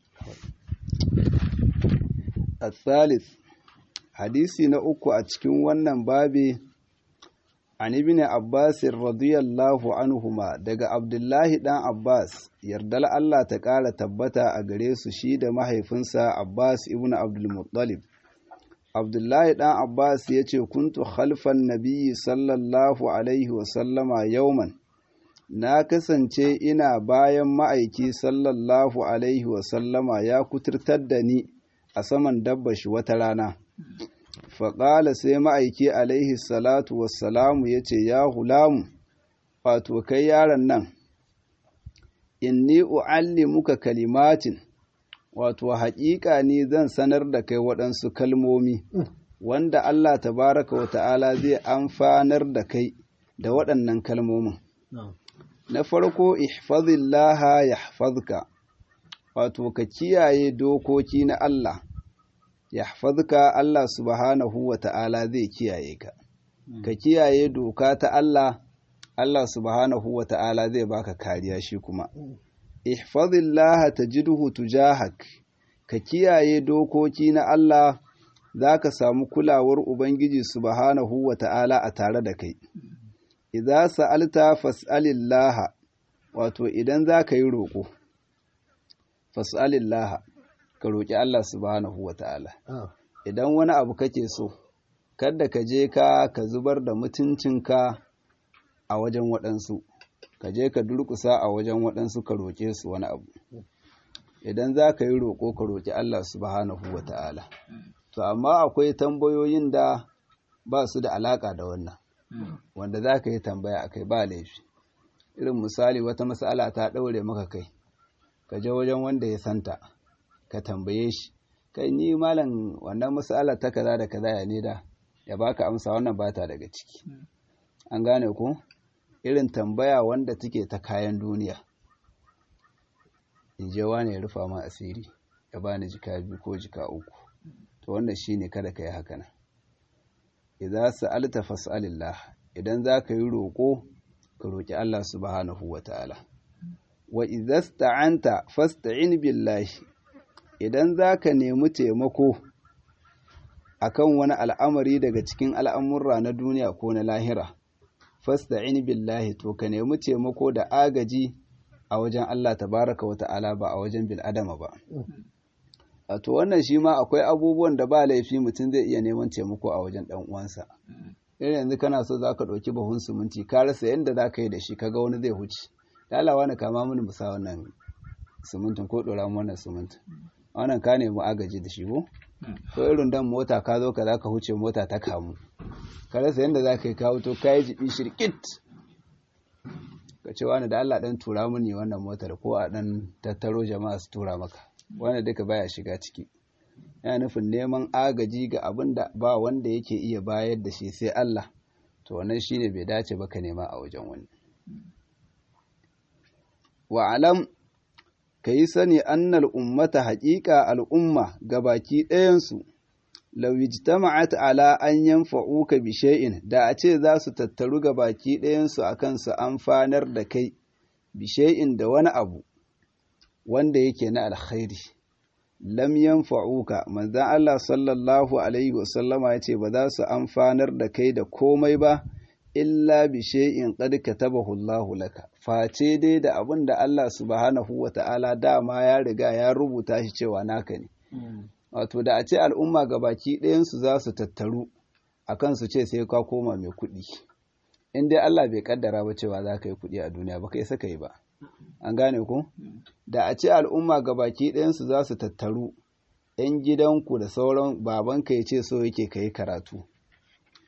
الثالث hadisi na uku a cikin wannan babi an ibn Abbas radiyallahu anhuma daga Abdullahi dan Abbas yardal Allah ta ƙara tabbata a gare su shi da mahaifinsa Abbas ibn Abdul Muttalib Abdullahi dan Abbas ya ce kuntu khalfan nabiyyi sallallahu alaihi wa sallama yauman na kasance ina bayan ma'aiki sallallahu alaihi wa sallama ya kuturtar da ni a saman dabba shi wata rana faƙala sai ma'aiki alaihi salatu wassalamu ya ce ya hulamu wato kai yaron nan inni u'allimuka kalimatin wato haƙiƙa ni zan sanar da kai waɗansu kalmomi wanda Allah tabaraka wa ta'ala zai amfanar da kai da waɗannan kalmomin na farko ihfazillaha yahfazka wato ka kiyaye dokoki na Allah yahfazka Allah subhanahu wa ta'ala zai kiyaye ka ka kiyaye doka ta Allah Allah subhanahu wa ta'ala zai baka kariya shi kuma ihfazillaha tajidhu tujahak ka kiyaye dokoki na Allah zaka samu kulawar ubangiji subhanahu wa ta'ala a tare da kai idza sa'alta fas'alillaha wato idan zaka yi roƙo fas'alillaha ka roƙi Allah subhanahu wa ta'ala idan wani abu kake so kada ka je ka ka zubar da mutuncinka a wajen waɗansu ka je ka durƙusa a wajen waɗansu ka roƙe su wani abu idan za ka yi roƙo ka roƙi Allah subhanahu wa ta'ala to amma akwai tambayoyin da ba su da alaƙa da wannan wanda za ka yi tambaya a kai ba laifi irin misali wata matsala ta ɗaure maka kai ka je wajen wanda ya santa ka tambaye shi kai ni malam wannan matsala ta kaza da kaza ya ne da ya baka amsa wannan ba ta daga ciki an gane ko irin tambaya wanda take ta kayan duniya in je wani ya rufa ma asiri ya bani jika biyu ko jika uku to wannan shine kada ka yi haka nan idza sa'alta fas'alillah idan za ka yi roƙo ka roƙi Allah subhanahu wa ta'ala wa idza sta'anta fasta'in billahi idan za ka nemi taimako akan wani al'amari daga cikin al'amurra na duniya ko na lahira fasta'in billahi to ka nemi taimako da agaji a wajen Allah tabaraka wa ta'ala ba a wajen bil'adama ba a to wannan shi ma akwai abubuwan da ba laifi mutum zai iya neman taimako a wajen ɗan uwansa irin yanzu kana so za ka ɗauki bahun siminti ka rasa yadda za ka yi da shi kaga wani zai huce lalawa na kama mini musa wannan simintin ko ɗora wannan simintin wannan ka nemi agaji da shi ko ko irin dan mota ka zo ka za ka huce mota ta kamu ka rasa yadda za ka yi kawo to ka yi jibi shirkit ka ce wani da Allah ɗan tura mini wannan motar ko a ɗan tattaro jama'a su tura maka wanda duka baya shiga ciki yana nufin neman agaji ga abin da ba wanda yake iya bayar da shi sai Allah to wannan shine bai dace ba ka nema a wajen wani wa alam ka yi sani annal ummata haƙiƙa al'umma ga baki ɗayansu lawijtama'at ala an yanfa'uka bi shay'in da a ce za su tattaru ga baki ɗayansu akan su amfanar da kai bi shay'in da wani abu wanda yake na alkhairi lam yanfa'uka manzon Allah sallallahu alaihi wasallama yace ba za su amfanar da kai da komai ba illa bi shay'in qad katabahu Allahu laka face dai da abin da Allah subhanahu wata'ala dama ya riga ya rubuta shi cewa naka ne wato da a ce al'umma gabaki ɗayan su za su tattaru akan su ce sai ka koma mai kuɗi in dai Allah bai kaddara ba cewa za ka yi kuɗi a duniya ba kai saka yi ba an gane ku da a ce al'umma gabaki ɗayansu za su tattaru ‘yan gidanku da sauran babanka ya ce so yake ka yi karatu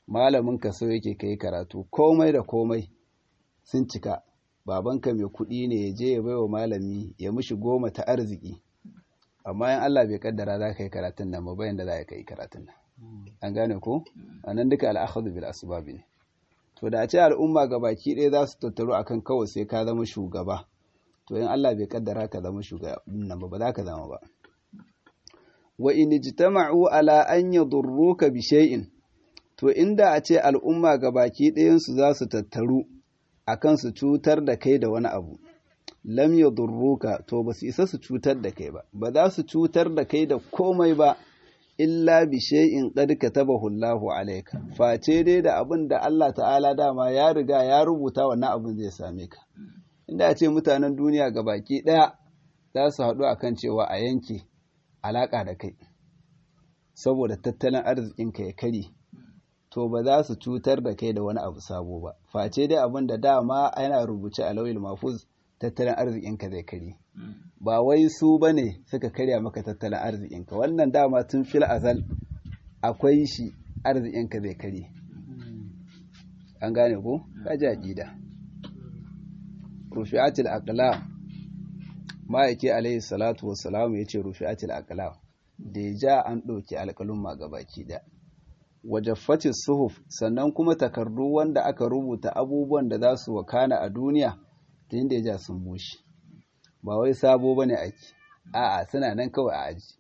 malamin ka so yake kai karatu komai da komai sun cika babanka mai kuɗi ne ya je ya baiwa malami ya mishi goma ta arziki amma in Allah bai kaddara za ka yi karatun nan ba bayan da za ka yi karatun nan an gane ko anan duka al'akhadhu bil asbab ne to da a ce al'umma ga baki ɗaya za su tattaru akan kawai sai ka zama shugaba to in Allah bai kaddara ka zama shugaba nan ba ba za ka zama ba wa in ijtama'u ala an yadurruka bi shay'in to inda a ce al'umma ga baki ɗayan su za su tattaru akan su cutar da kai da wani abu lam yadurruka to ba su isa su cutar da kai ba ba za su cutar da kai da komai ba illa bi shay'in qad katabahu Allahu alayka face dai da abin da Allah ta'ala dama ya riga ya rubuta wannan abin zai same ka inda a ce mutanen duniya gabaki daya za su haɗu akan cewa a yanke alaka da kai saboda tattalin arzikinka ya kare to ba za su cutar da kai da wani abu sabo ba face dai abin da dama yana rubuce a lauyin mafuz tattalin arzikinka zai kare ba wai su ba ne suka karya maka tattalin arzikinka wannan dama tun fil azal akwai shi arzikinka zai kare an gane ko kaji aqida rufi'atul aqlam ma'aiki alaihi salatu wassalam yace rufi'atul aqlam da ja an ɗauki alƙalumma gabaki ɗaya wajaffatis suhuf sannan kuma takardu wanda aka rubuta abubuwan da za su wakana a duniya ta inda ya ja sun bushe ba wai sabo ba ne ake a'a suna nan kawai a aji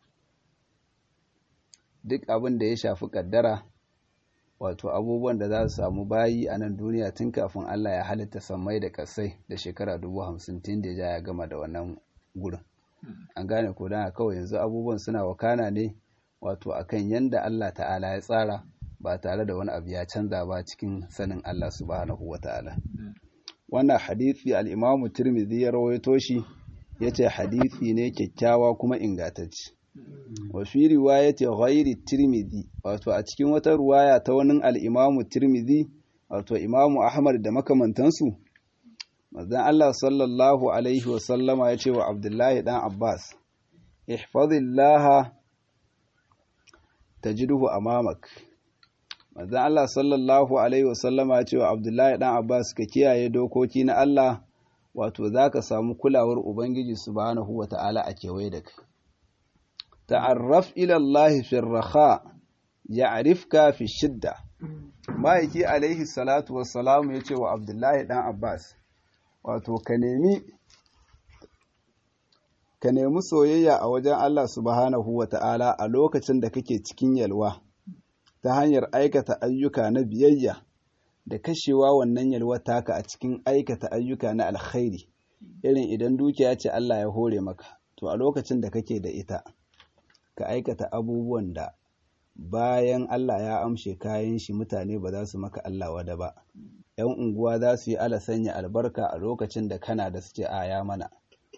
duk abin da ya shafi kaddara wato abubuwan da za su samu bayi a nan duniya tun kafin Allah ya halitta sammai da kasai da shekara dubu hamsin tun da ya gama da wannan gurin an gane ko don kawai yanzu abubuwan suna wakana ne wato akan yanda Allah ta'ala ya tsara ba tare da wani abu ya canza ba cikin sanin Allah subhanahu wa ta'ala wannan hadisi al-Imam Tirmidhi ya rawaito shi yace hadisi ne kyakkyawa kuma ingantacce wa fi riwayati ghairi Tirmidhi wato a cikin wata ruwaya ta wani al-Imam Tirmidhi wato Imam Ahmad da makamantansu manzon Allah sallallahu alaihi wa sallama yace wa Abdullahi dan Abbas ihfazillaha tajiduhu amamak manzon Allah sallallahu alaihi wasallama ya ce wa Abdullahi dan Abbas ka kiyaye dokoki na Allah wato zaka samu kulawar ubangiji subhanahu wata'ala a kewaye da kai ta'arraf ila Allah fi raha ya'rifka fi shidda ma'aiki alaihi salatu wassalamu ya ce wa Abdullahi dan Abbas wato ka nemi ka nemi soyayya a wajen Allah subhanahu wa ta'ala a lokacin da kake cikin yalwa ta hanyar aikata ayyuka na biyayya da kashewa wannan yalwa taka a cikin aikata ayyuka na alkhairi irin idan dukiya ce Allah ya hore maka to a lokacin da kake da ita ka aikata abubuwan da bayan Allah ya amshe kayan shi mutane ba za su maka Allah wada ba ‘yan unguwa za su yi ala sanya albarka a lokacin da kana da suke aya mana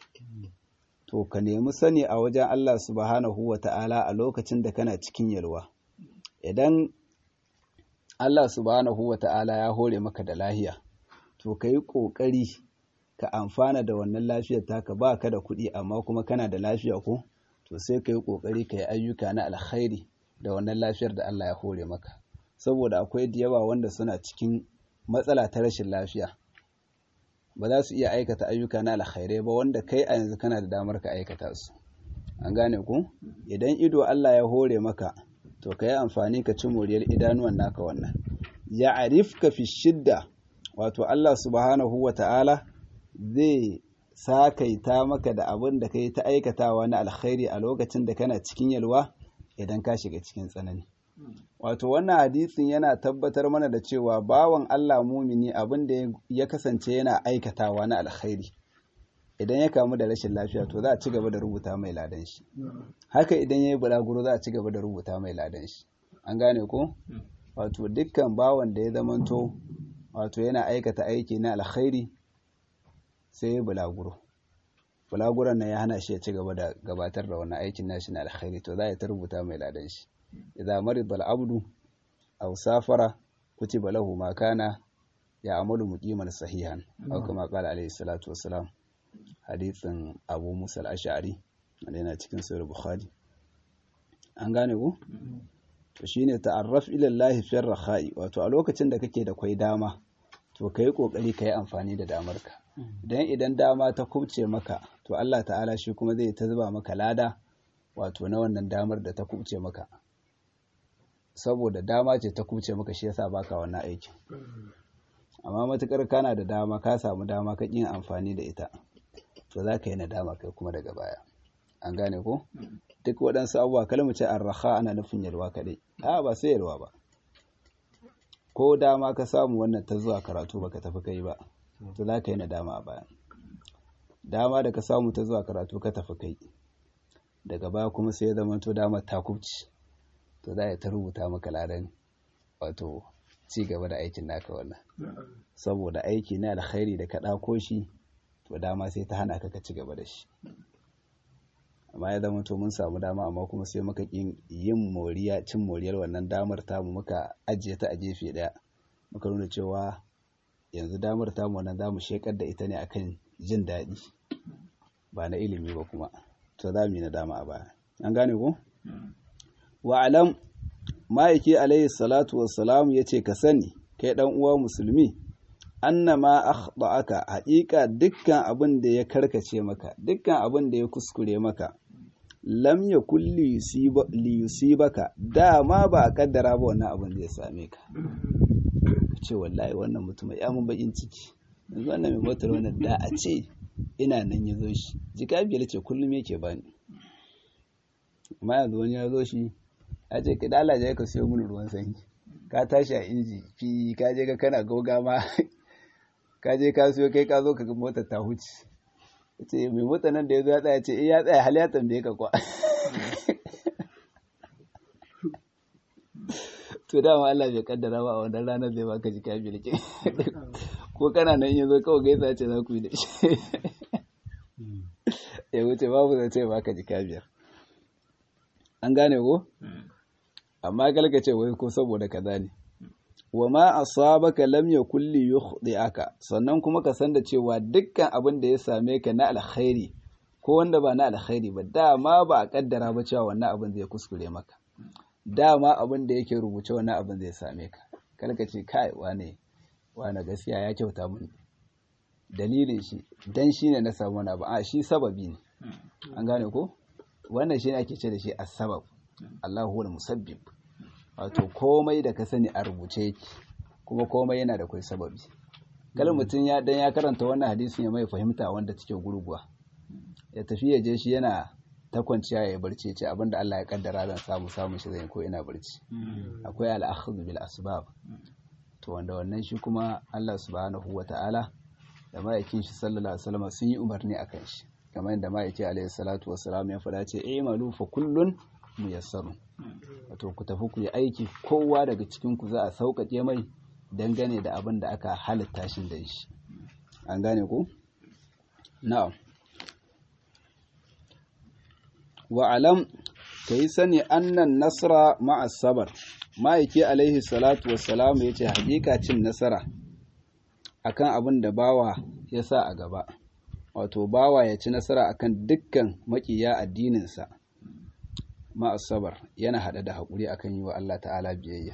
to ka nemi sani a wajen Allah subhanahu wa ta'ala a lokacin da kana cikin yalwa idan Allah subhanahu wa ta'ala ya hore maka da lahiya to ka yi ƙoƙari ka amfana da wannan lafiyar taka ba ka da kuɗi amma kuma kana da lafiya ko to sai ka yi ƙoƙari ka yi ayyuka na alkhairi da wannan lafiyar da Allah ya hore maka saboda akwai da yawa wanda suna cikin matsala ta rashin lafiya ba za su iya aikata ayyuka na alkhairai ba wanda kai a yanzu kana da damar ka aikata su an gane ku idan ido Allah ya hore maka to ka yi amfani ka ci moriyar idanuwan naka wannan ya arifka fi shidda wato Allah subhanahu wa ta'ala zai sakaita maka da abin da ka yi ta aikatawa na alkhairi a lokacin da kana cikin yalwa idan ka shiga cikin tsanani wato wannan hadisin yana tabbatar mana da cewa bawan Allah mumini abin da ya kasance yana aikatawa na alkhairi idan ya kamu da rashin lafiya to za a ci gaba da rubuta mai ladan shi haka idan ya yi bulaguro za a ci gaba da rubuta mai ladan shi an gane ko wato dukkan bawan da ya zamanto wato yana aikata aiki na alkhairi sai ya bulaguro bulaguron nan ya hana shi ya ci gaba da gabatar da wannan aikin nashi na alkhairi to za a ta rubuta mai ladan shi idza marida al-abdu aw safara kutiba lahu ma kana ya'malu muqiman sahihan aw kama qala alayhi salatu wassalam hadithin Abu Musa al-Ash'ari wanda yana cikin sahih Bukhari an gane ku to shine ta'arraf ila Allah fi rakhai wato a lokacin da kake da kwai dama to kai kokari kai amfani da damarka dan idan dama ta kubce maka to Allah ta'ala shi kuma zai ta zuba maka lada wato na wannan damar da ta kubce maka saboda dama ce ta kubce maka shi yasa baka wannan aikin amma matukar kana da dama ka samu dama ka yin amfani da ita to za ka yi nadama kai kuma daga baya an gane ko duk waɗansu abubuwa kalmu ce arraha ana nufin yalwa kaɗai a ba sai yalwa ba ko dama ka samu wannan ta zuwa karatu baka tafi kai ba to za ka yi nadama a baya dama da ka samu ta zuwa karatu ka tafi kai daga baya kuma sai ya zama to dama ta kubci to za ta rubuta maka ladan wato ci gaba da aikin naka wannan saboda aiki na alkhairi da ka ɗako shi to dama sai ta hana ka ka ci gaba da shi amma ya zama to mun samu dama amma kuma sai muka yin moriya cin moriyar wannan damar tamu muka ajiye ta a gefe ɗaya muka nuna cewa yanzu damar tamu wannan za mu shekar da ita ne akan jin daɗi ba na ilimi ba kuma to za mu yi na dama a baya an gane ko wa alam ma'aiki alaihi salatu wassalamu ya ce ka sani kai ɗan uwa musulmi annama akhta'aka haƙiƙa dukkan abin da ya karkace maka dukkan abin da ya kuskure maka lam yakul li yusibaka dama ba a kaddara ba wannan abin zai same ka ce wallahi wannan mutum ya mun bakin ciki yanzu wannan mai motar wannan da a ce ina nan ya zo shi jika biyar ce kullum yake bani amma yanzu wani ya zo shi a ce ka dalaje ka siyo mini ruwan sanyi ka tashi a inji fi ka je ka kana goga ma ka je ka siyo kai ka zo ka ga motar ta huce ce mai mota nan da ya zo ya tsaya ce eh ya tsaya hal ya tambaye ka kwa to dama Allah bai kaddara ba a wannan ranar zai baka jika biyar ke ko kana nan ya zo kawai gaisa ce za ku yi da shi ya wuce babu zai ce baka jika biyar an gane ko amma galga ce wai ko saboda kaza ne wa ma asabaka lam yakul li yukhdi'aka sannan kuma ka san da cewa dukkan abin da ya same ka na alkhairi ko wanda ba na alkhairi ba dama ba a kaddara ba cewa wannan abin zai kuskure maka dama abin da yake rubuce wannan abin zai same ka kar ka ce kai wane wane gaskiya ya kyauta mun dalilin shi dan shine na samu wani abu a shi sababi ne an gane ko wannan shine ake ce da shi as-sabab Allahu huwal musabbib wato komai da ka sani a rubuce yake kuma komai yana da kai sababi kala mutum ya dan ya karanta wannan hadisin ya mai fahimta wanda take gurguwa ya tafi ya je shi yana ta kwanciya ya barci ce abinda Allah ya kaddara zan samu samu shi zai ko ina barci akwai al-akhdhu bil asbab to wanda wannan shi kuma Allah subhanahu wata'ala da ma'aikin shi sallallahu alaihi wasallam sun yi umarni akan shi kamar yadda ma'aiki alaihi salatu wassalam ya faɗa ce i'malu fa kullun muyassarun wato ku tafi ku yi aiki kowa daga cikin ku za a sauƙaƙe mai dangane da abin da aka halitta shi da shi an gane ku na'am wa alam kai sani annan nasra ma'a sabar ma'aiki alaihi salatu wassalam ya ce hakika cin nasara akan abin da bawa ya sa a gaba wato bawa ya ci nasara akan dukkan makiya addininsa ma'asabar yana haɗe da haƙuri akan yi wa Allah ta'ala biyayya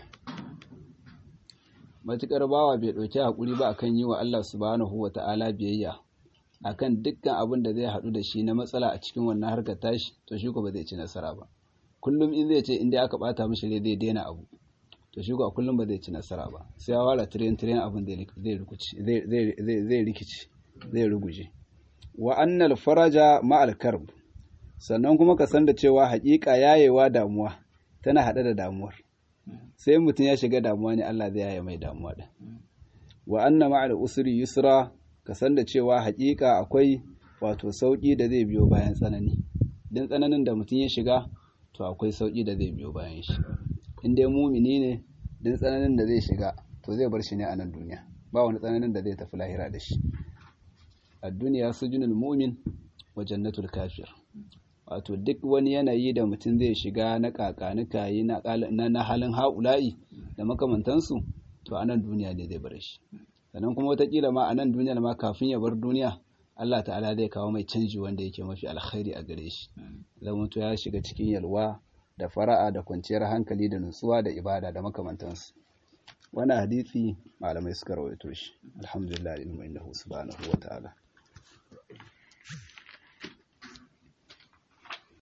matuƙar bawa bai ɗauki haƙuri ba akan yi wa Allah subhanahu wa ta'ala biyayya akan dukkan abin da zai haɗu da shi na matsala a cikin wannan harkar tashi to shi ko ba zai ci nasara ba kullum in zai ce inda aka bata mishi rai zai daina abu to shi ko kullum ba zai ci nasara ba sai ya wara tiren tiren abin zai rikici zai rikici zai ruguje wa annal faraja ma'al karb sannan kuma ka san da cewa haƙiƙa yayewa damuwa tana haɗe da damuwar sai mutum ya shiga damuwa ne Allah zai yaye mai damuwa din wa anna ma'al usri yusra ka san da cewa haƙiƙa akwai wato sauƙi da zai biyo bayan tsanani din tsananin da mutum ya shiga to akwai sauƙi da zai biyo bayan shi in dai mumini ne din tsananin da zai shiga to zai bar shi ne a nan duniya ba wani tsananin da zai tafi lahira da shi a duniya sujunul mu'min wa jannatul kafir wato duk wani yanayi da mutum zai shiga na kakanuka yi na halin haula'i da makamantansu to a nan duniya ne zai bar shi sannan kuma watakila ma a nan duniyar ma kafin ya bar duniya Allah ta'ala zai kawo mai canji wanda yake mafi alkhairi a gare shi zama to ya shiga cikin yalwa da fara'a da kwanciyar hankali da nutsuwa da ibada da makamantansu wannan hadisi malamai suka rawaito shi alhamdulillah ilmu innahu subhanahu wa ta'ala